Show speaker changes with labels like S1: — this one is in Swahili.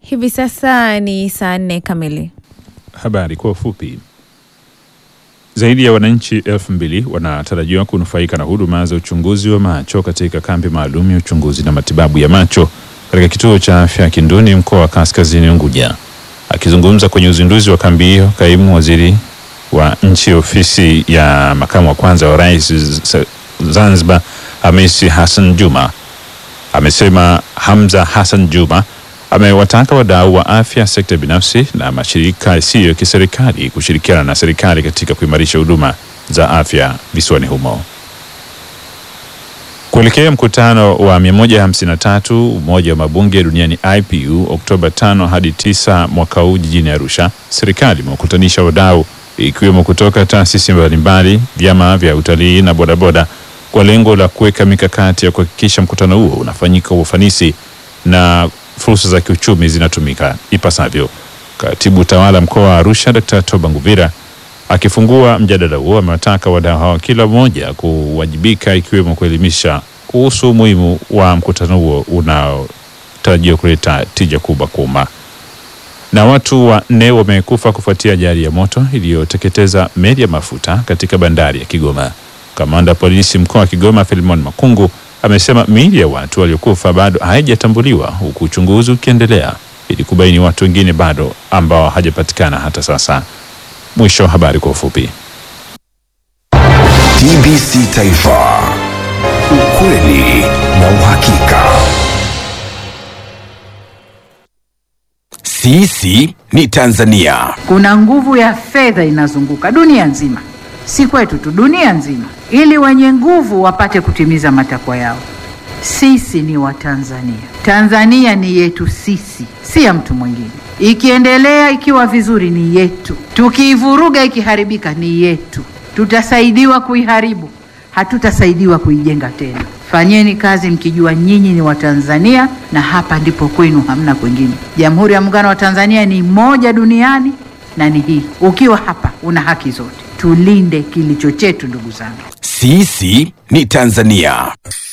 S1: Hivi sasa ni saa nne kamili.
S2: Habari kwa ufupi. Zaidi ya wananchi elfu mbili wanatarajiwa kunufaika na huduma za uchunguzi wa macho katika kambi maalum ya uchunguzi na matibabu ya macho katika kituo cha afya Kinduni, mkoa wa Kaskazini Unguja. Akizungumza kwenye uzinduzi wa kambi hiyo, kaimu waziri wa nchi ofisi ya makamu wa kwanza wa rais Zanzibar, Hamisi Hassan Juma amesema Hamza Hassan Juma amewataka wadau wa afya, sekta binafsi na mashirika yasiyo ya kiserikali kushirikiana na serikali katika kuimarisha huduma za afya visiwani humo. Kuelekea mkutano wa 153 Umoja wa Mabunge Duniani IPU Oktoba 5 hadi 9 mwaka huu jijini Arusha, serikali imewakutanisha wadau ikiwemo kutoka taasisi mbalimbali, vyama vya utalii na bodaboda kwa lengo la kuweka mikakati ya kuhakikisha mkutano huo unafanyika kwa ufanisi na fursa za kiuchumi zinatumika ipasavyo. Katibu tawala mkoa wa Arusha Dkt. Toba Nguvira akifungua mjadala huo amewataka wadau hao kila mmoja kuwajibika ikiwemo kuelimisha kuhusu umuhimu wa mkutano huo unaotarajiwa kuleta tija kubwa kwa umma. Na watu wanne wamekufa kufuatia ajali ya moto iliyoteketeza meli ya mafuta katika bandari ya Kigoma. Kamanda wa polisi mkoa wa Kigoma Filimon Makungu amesema miili ya watu waliokufa bado haijatambuliwa huku uchunguzi ukiendelea ili kubaini watu wengine bado ambao hajapatikana hata sasa. Mwisho wa habari kwa ufupi.
S3: TBC Taifa, ukweli na uhakika. Sisi ni Tanzania.
S4: Kuna nguvu ya fedha inazunguka dunia nzima, si kwetu tu, dunia nzima, ili wenye nguvu wapate kutimiza matakwa yao. Sisi ni Watanzania. Tanzania ni yetu sisi, si ya mtu mwingine. Ikiendelea ikiwa vizuri ni yetu, tukiivuruga ikiharibika ni yetu. Tutasaidiwa kuiharibu, hatutasaidiwa kuijenga tena. Fanyeni kazi mkijua nyinyi ni Watanzania na hapa ndipo kwenu, hamna kwingine. Jamhuri ya Muungano wa Tanzania ni moja duniani na ni hii. Ukiwa hapa una haki zote. Tulinde kilicho chetu, ndugu zangu.
S3: Sisi ni Tanzania.